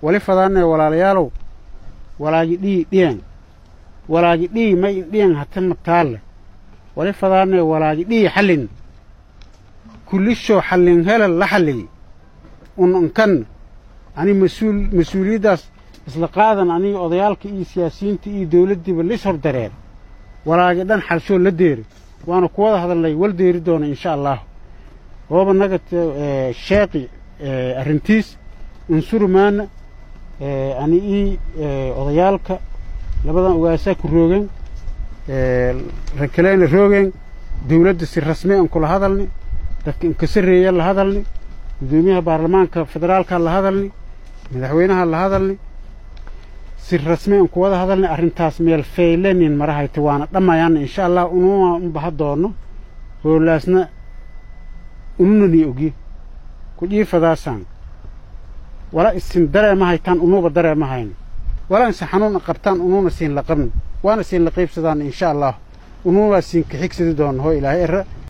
wali fadaanee walaalayaalow walaagi dhii dhiyan walaagi dhii may indhiyan hata mataalle wali fadaanee walaagi dhii xallin kullishoo xallin helal la xalliyey un unkan ani mas-uul mas-uuliyaddaas isla qaadan aniga odayaalka iyo siyaasiyiinta iyo dawladdiiba lis hor dareer walaagi dhan xalshoo la deeri waana ku wada hadalnay wal deeri doona insha allahu gooba naga sheeqi arrintiis unsurumaana ani ii odayaalka labadan ogaasaa ku roogeen rakaleyna roogeen dawladda si rasmi an kula hadalni dadka inkasareeya la hadalni guddoomiyaha baarlamaanka federaalka la hadalni madaxweynaha la hadalni si rasmi an ku wada hadalni arrintaas meel faylenin marahayta waana dhammayaana insha allah ununa unbaha doono hoolaasna ununani ogye ku dhiifadaasaan wala isin dareema haytaan unuuba dareema hayno wala inse xanuun qabtaan unuuna siin la qabni waana siin la qaybsadaan insha allah unuunaa siin ka xigsadi doona hoo ilaahay era